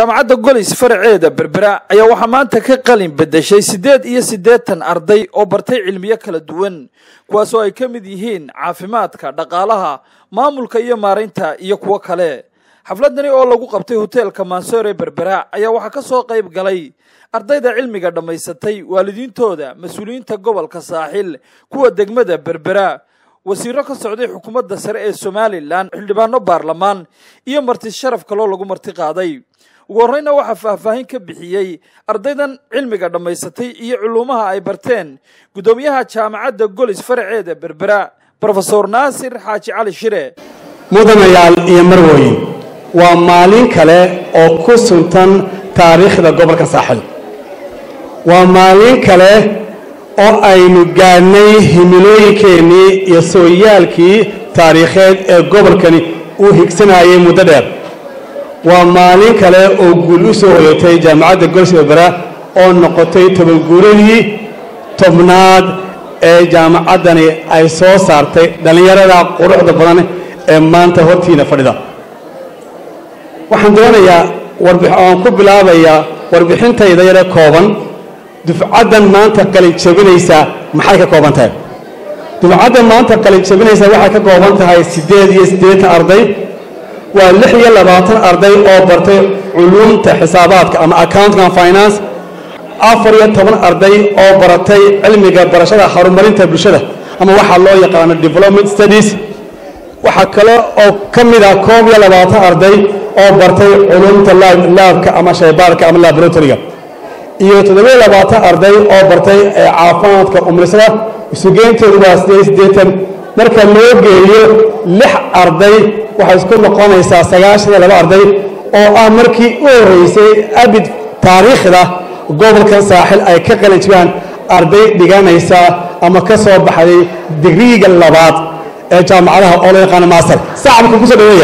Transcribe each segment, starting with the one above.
jaamacadda golis faraceeda berbera ayaa waxaa maanta ka qalin bedeshay siddeed iyo siddeetan arday oo bartay cilmiyo kala duwan kuwaasoo ay ka mid yihiin caafimaadka dhaqaalaha maamulka iyo maaraynta iyo kuwo kale xafladani oo lagu qabtay hoteelka mansoore berbera ayaa waxaa ka soo qayb galay ardayda cilmiga dhammaysatay waalidiintooda mas-uuliyiinta gobolka saaxil kuwa degmada berbera wasiiro ka socday xukuumadda sare ee somalilan xildhibaano baarlamaan iyo marti sharaf kaloo lagu marti qaaday ugu horreyna waxaa faahfaahin ka bixiyey ardaydan cilmiga dhammaysatay iyo culuumaha ay barteen guddoomiyaha jaamacadda golis faraceeda berbera brofesor naasir xaaji cali shire mudanayaal iyo marwooyin waa maalin kale oo ku suntan taariikhda gobolka saaxil waa maalin kale oo aynu gaadhnay himilooyinkeennii iyo sooyaalkii taariikheed ee gobolkani uu higsanayay muddo dheer waa maalin kale oo guul u soo hoyatay jaamacadda golis berbera oo noqotay tobanguuradii tobnaad ee jaamacaddani ay soo saartay dhallinyarada quruxda badan ee maanta hortiina fadhida waxaan doonayaa aan ku bilaabayaa warbixintayda yare kooban dufcaddan maanta qalin jabinaysaa maxay ka kooban tahay dufcaddan maanta qalin jabinaysaa waxay ka kooban tahay siddeed iyo siddeetan arday waa lix iyo labaatan arday oo bartay culuumta xisaabaadka ama accounting and finance afar iyo toban arday oo baratay cilmiga barashada horumarinta bulshada ama waxaa loo yaqaano development studies waxaa kale oo ka mid ah koob iyo labaatan arday oo bartay culuumta laabka ama shaybaarka ama laboratoryga iyo toddobiyo labaatan arday oo bartay caafimaadka umrisada isugeyntoodu waa siddeed siddeetan marka loo geeyo lix arday waxay isku noqonaysaa sagaashan iyo laba arday oo ah markii u horreysay abid taariikhda gobolkan saaxil ay ka qalin jibaan arday dhiganaysa ama ka soo baxday digriiga labaad ee jaamacadaha oo loo yaqaano master sacabka kusoo dhaweeya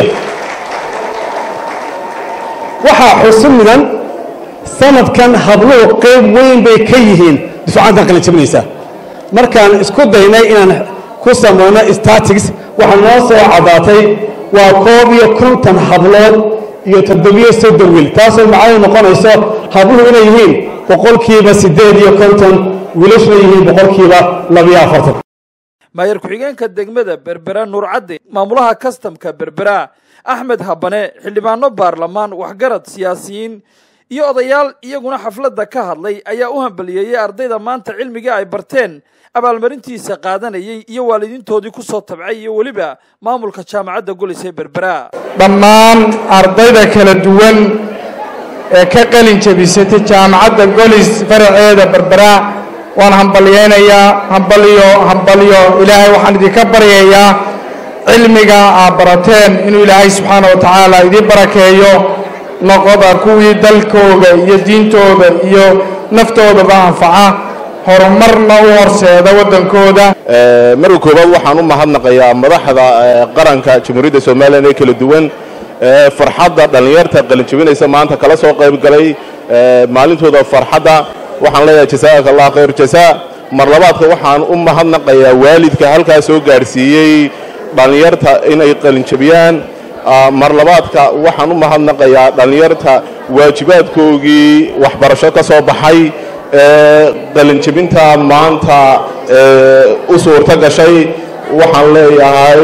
waxaa xusu mudan sanadkan habluhu qayb weyn bay ka yihiin dufcaddan qalin jabinaysa markaan isku daynay inaan ku samayno statics waxaa noo soo caddaatay waa koob iyo konton hablood iyo toddobiyo soddon wiil taasoo macnaheedu noqonayso habluhu inay yihiin boqolkiiba siddeed iyo konton wiilashuna yihiin boqolkiiba labiyo afartan maayar ku-xigeenka degmada berbera nuurcadde maamulaha kastamka berbera axmed habane xildhibaano baarlamaan waxgarad siyaasiyiin iyo odayaal iyaguna xafladda ka hadlay ayaa u hambaliyeeyey ardayda maanta cilmiga ay barteen abaalmarintiisa qaadanayay iyo waalidiintoodii ku soo tabcay iyo weliba maamulka jaamacadda golis ee berbera dhammaan ardayda kala duwan ee ka qalin jabisatay jaamacadda golis faraceeda berbera waan hambalyeynayaa hambaliyo hambaliyo ilaahay waxaan idinka baryayaa cilmiga aad barateen inuu ilaahay subxaana wa tacaala idiin barakeeyo noqoda kuwii dalkooda iyo diintooda iyo naftoodaba anfaca horumarna u horseeda waddankooda marka koowaad waxaan u mahadnaqayaa madaxda qaranka jamhuuriyadda somalilan ee kala duwan farxadda dhallinyarta qalinjabinaysa maanta kala soo qayb galay maalintooda farxadda waxaan leeyahay jasaaka allah khayr jasaa mar labaadka waxaan u mahadnaqayaa waalidka halkaa soo gaadhsiiyey dhallinyarta inay qalinjabiyaan mar labaadka waxaan u mahadnaqayaa dhallinyarta waajibaadkoogii waxbarasho ka soo baxay ee qalinjabinta maanta u suurto gashay waxaan leeyahay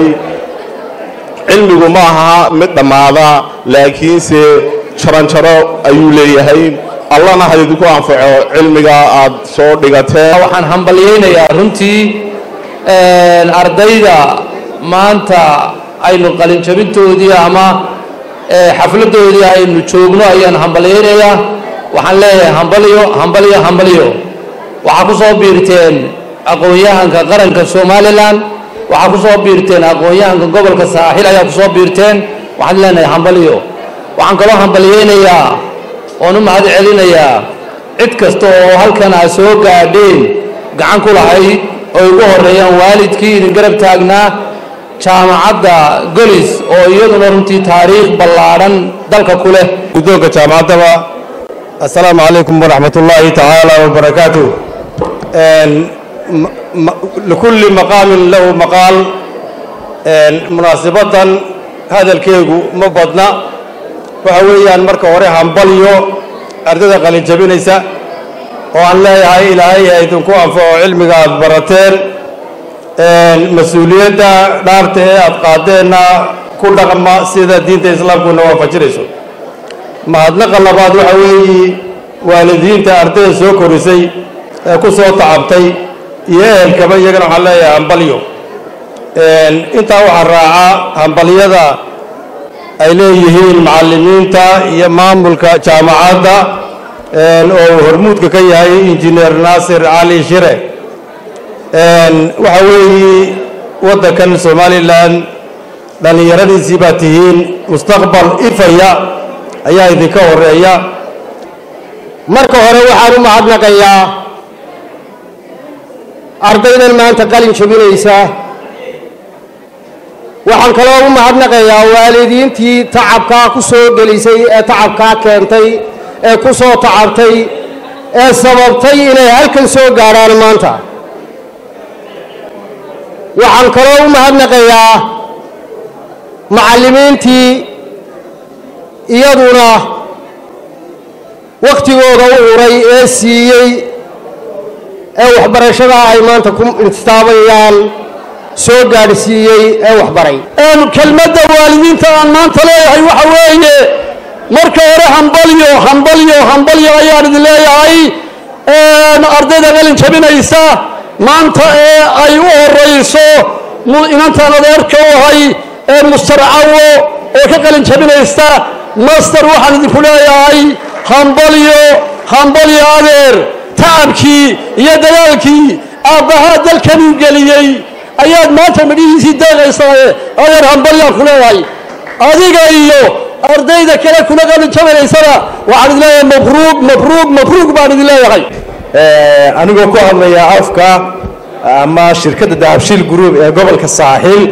cilmigu ma aha mid dhammaada laakiinse jaranjaro ayuu leeyahay allana ha idinku anfaco cilmiga aad soo dhigateen waxaan hambalyaynayaa runtii ardayda maanta aynu qalinjabintoodii ama xafladdoodii aynu joogno ayaan hambalyaynayaa waxaan leeyahay hambalyo hambalyo hambalyo waxaa ku soo biirteen aqoon-yahanka qaranka somalilan waxaa ku soo biirteen aqoon-yahanka gobolka saaxil ayaa ku soo biirteen waxaan leenahay hambalyo waxaan kaloo hambalyaynayaa oon u mahad celinayaa cid kasta oo halkan aa soo gaadheen gacan ku lahayd oo ugu horreeyaan waalidkii idin garab taagnaa jaamacadda golis oo iyaduna runtii taariikh ballaadhan dalka ku leh guddoonka jaamacaddaba assalaamu calaykum waraxmat ullaahi tacaala wabarakaatu likulli maqaamin lahu maqaal munaasibadan hadalkeegu ma badna waxa weeyaan marka hore hambalyo ardayda qalin jabinaysa oo aan leeyahay ilaahay ha idinku anfaco cilmiga aad barateen mas-uuliyadda dhaarta ee aad qaadeenna ku dhaqma sida diinta islaamkuna waafajinayso mahadnaqa labaad waxa weeye waalidiinta ardayda soo korisay ee ku soo tacabtay iyo ehelkaba iyagana waxaan leeyahay hambalyo intaa waxaa raaca hambalyada ay leeyihiin macallimiinta iyo maamulka jaamacadda oo uu hormuudka ka yahay injineer naasir cali shire waxa weeye waddankan somalilan dhallinyaradiisii baa tihiin mustaqbal ifaya ayaa idinka horeeya marka hore waxaan u mahadnaqayaa ardaydan maanta qalin jabinaysa waxaan kaloo u mahadnaqayaa waalidiintii tacabkaa ku soo gelisay ee tacabkaa keentay ee ku soo tacabtay ee sababtay inay halkan soo gaadhaan maanta waxaan kaloo u mahadnaqayaa macallimiintii iyaduna wakhtigooda u huray ee siiyey ee waxbarashada ay maanta ku istaabayaan soo gaadhsiiyey ee waxbaray kelmadda waalidiinta aan maanta leeyahay waxa weeye marka hore hambalyo hambalyo hambalyo ayaan idin leeyahay ardayda qalin jabinaysa maanta ee ay u horayso inantaan adeerka u ahay ee mustarcawo oo ka qalin jabinaysta master waxaan idinku leeyahay hambalyo hambalyo adeer tacabkii iyo dagaalkii aabbahaa dalkanuu geliyey ayaad maanta midhihiisii deeqaysaaye adeer hambalyaan ku leeyahay adiga iyo ardayda kale kula qalin jabinaysana waxaan idin leeyahay mabruug mabruug mabruug baan idin leeyahay anigoo ku hadlaya afka ama shirkadda dahabshiil group ee gobolka saaxiil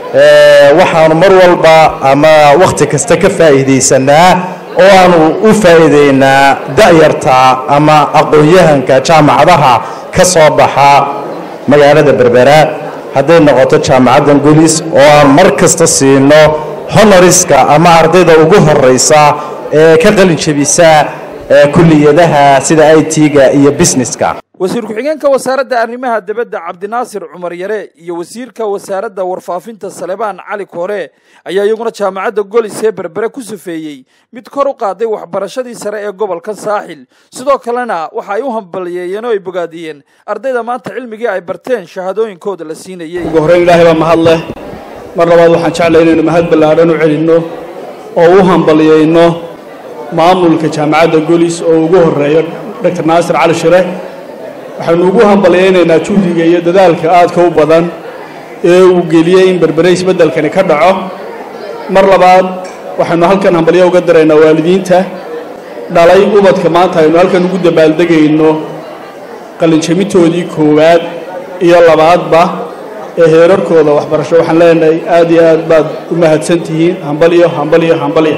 waxaanu mar walba ama wakhti kasta ka faa'iidaysanaa oo aanu u faa'iideynaa da'yarta ama aqoon-yahanka jaamacadaha ka soo baxa magaalada berbera hadday noqoto jaamacaddan gulis oo aan mar kasta siino honoriska ama ardayda ugu horeysa ee ka qalin jebisa kulliyadaha sida i t-ga iyo businesska wasiir ku-xigeenka wasaaradda arrimaha dibadda cabdinaasir cumar yare iyo wasiirka wasaaradda warfaafinta salebaan cali koore ayaa iyaguna jaamacadda golis ee berbere ku sufeeyey mid kor u qaaday waxbarashadii sare ee gobolka saaxil sidoo kalena waxa ay u hambaliyeeyeen oo ay bogaadiyeen ardayda maanta cilmigii ay barteen shahaadooyinkooda la siinayey ugu horreyn ilaahay baa mahad leh mar labaad waxaan jeclay inaynu mahad ballaadhan u celinno oo u hambaliyeyno maamulka jaamacadda golis oo ugu horreeyo doctor naasir cali shire waxaynu ugu hambalyaynaynaa juhdiga iyo dadaalka aadka u badan ee uu geliyey in berbere isbeddelkani ka dhaco mar labaad waxaynu halkan hambalyo uga daraynaa waalidiinta dhalay ubadka maanta aynu halkan ugu dabaaldegayno qalinjabintoodii koowaad iyo labaadba ee heerarkooda waxbarasho waxaan leenahay aad iyo aad baad u mahadsan tihiin hambalyo hambalyo hambalyo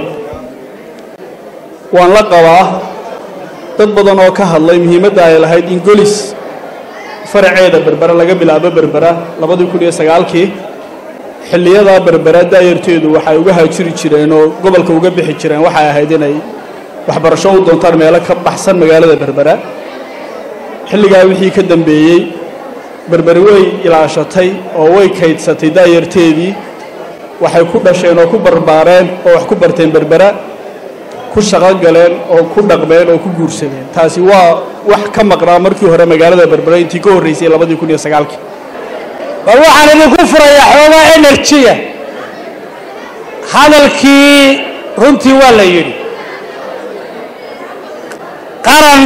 waan la qabaa dad badan oo ka hadlay muhiimadda ay lahayd in golis faraceeda berbera laga bilaabo berbera labadii kun iyo sagaalkii xilliyadaa berbera daayarteedu waxay uga haajiri jireen oo gobolka uga bixi jireen waxay ahayd inay waxbarasho u doontaan meelo ka baxsan magaalada berbera xilligaa wixii ka dambeeyey berberi way ilaashatay oo way kaydsatay daayarteedii waxay ku dhasheen oo ku barbaareen oo wax ku barteen berbera ku shaqo galeen oo ku dhaqmeen oo ku guursadeen taasi waa wax ka maqnaa markii hore magaalada berbera intii ka horreysay labadii kun iyo sagaalkii bal waxaan idinku furayaa xoogaa enerjiya hadalkii runtii waa la yidhi qaran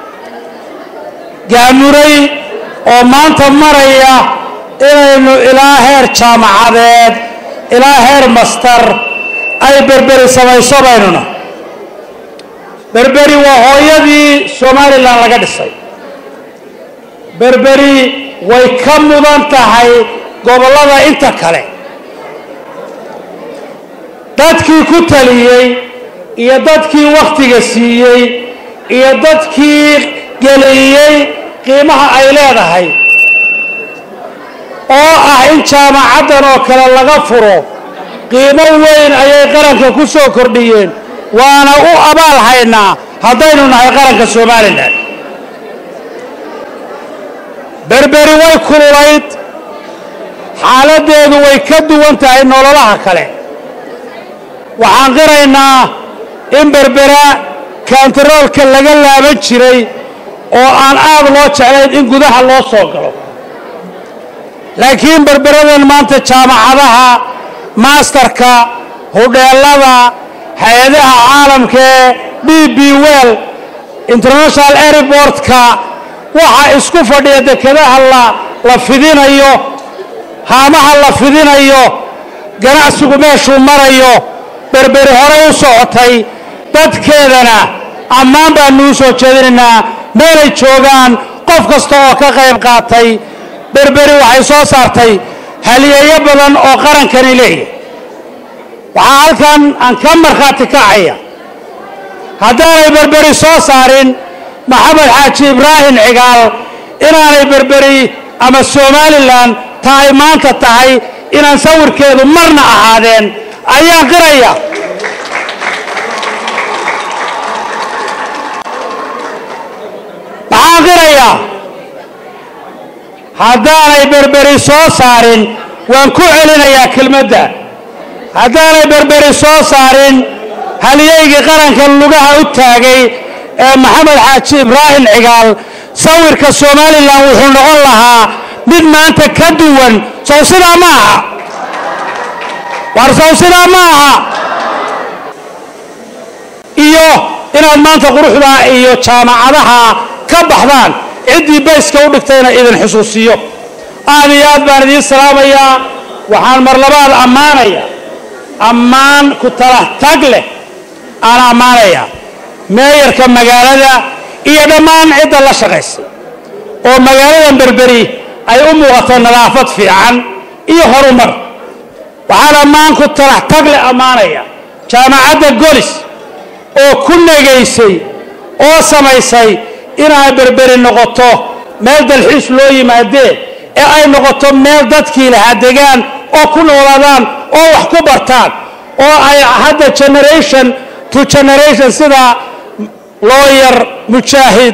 gaamuray oo maanta maraya inaynu ilaa heer jaamacadeed ilaa heer mastar ay berberi samayso baynuna berberi waa hooyadii somalilan laga dhisay berberi way ka mudan tahay gobollada inta kale dadkii ku taliyey iyo dadkii wakhtiga siiyey iyo dadkii geliyey qiimaha ay leedahay oo ah in jaamacaddan oo kale laga furo qiimo weyn ayay qaranka ku soo kordhiyeen waana u abaal haynaa haddaynu nahay qaranka somalilan berberi way kululayd xaaladdeedu way ka duwan tahay nololaha kale waxaan qiraynaa in berbera kantaroolka laga laaban jiray oo aan aad loo jeclayn in gudaha loo soo galo laakiin berberadan maanta jaamacadaha maastarka hudheellada hay-adaha caalamka ee b b well international airportka waxa isku fadhiya dekedaha la la fidinayo haamaha la fidinayo ganacsigu meeshuu marayo berberi horey u socotay dadkeedana ammaan baannu u soo jeedinaynaa meelay joogaan qof kasta oo ka qayb qaatay berberi waxay soo saartay haliyeeyo badan oo qarankani leeyahy waxaa halkan aan ka markhaati kacaya haddaanay berberi soo saarin maxamed xaaji ibraahim cigaal inaanay berberi ama somalilan ta ay maanta tahay inaan sawirkeedu marna ahaadeen ayaan qiraya maxaan qirayaa haddaanay berberi soo saarin waan ku celinayaa kelmadda haddaanay berberi soo saarin haliyaygii qarankan lugaha u taagay ee maxamed xaaji ibraahim cigaal sawirka somalilan wuxuu noqon lahaa mid maanta ka duwan sow sidaa ma aha war sow sidaa ma aha iyo inaad maanta quruxdaa iyo jaamacadaha ka baxdaan ciddii bayska u dhigtayna idin xusuusiyo aad iyo aad baan idiin salaamayaa waxaan mar labaad ammaanaya ammaan ku tala tag leh aan ammaanaya meeyarka magaalada iyo dhammaan cidda la shaqaysay oo magaaladan berberi ay u muuqato nadaafad fiican iyo horumar waxaan ammaan ku talax tag leh ammaanaya jaamacadda golis oo ku negaysay oo samaysay inay berberi noqoto meel dalxiis loo yimaadee ee ay noqoto meel dadkii lahaa degaan oo ku noolaadaan oo wax ku bartaan oo ay hadda generation to generation sida looyar mujaahid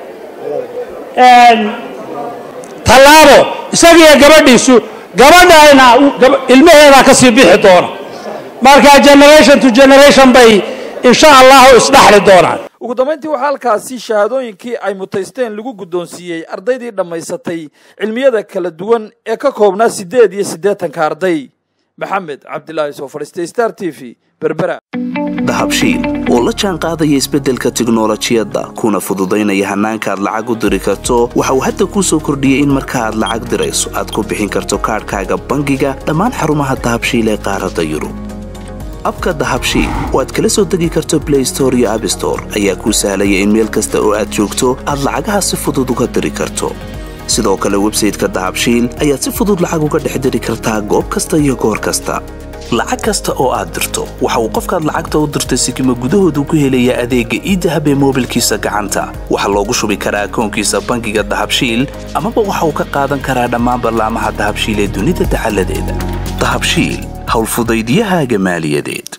tallaabo isagiiyo gabadhiisu gabadhayna ilmaheedaa ka sii bixi doona marka generation to generation bay insha allahu isdhaxli doonaan ugu dambayntii waxaa halkaasi shahaadooyinkii ay mutaysteen lagu guddoonsiiyey ardaydii dhammaysatay cilmiyada kala duwan ee ka koobnaa siddeed iyo siddeetanka arday maxamed cabdilaahi soo fadhiistay star t v berbera dahabshiil oo la jaan qaadaya isbeddelka tiknolojiyadda kuna fududaynaya hannaanka aad lacag u diri karto waxa uu hadda kuu soo kordhiyey in marka aad lacag dirayso aad ku bixin karto kaadhkaaga bangiga dhammaan xarumaha dahabshiil ee qaaradda yurub abka dahabshiil oo aad kala soo degi karto blay store iyo abstore ayaa kuu sahlaya in meel kasta oo aad joogto aad lacagaha si fudud uga diri karto sidoo kale websayteka dahabshiil ayaad si fudud lacag uga dhex diri kartaa goob kasta iyo goor kasta lacag kasta oo aad dirto waxa uu qofkaad lacagta u dirtay sikima gudahoodu ku helayaa adeegga iidahab ee moobilkiisa gacanta waxaa loogu shubi karaa akoonkiisa bangiga dahabshiil amaba waxa uu ka qaadan karaa dhammaan ballaamaha dahabshiil ee dunida dacaladeeda dahabshiil howlfudaydyahaaga maaliyadeed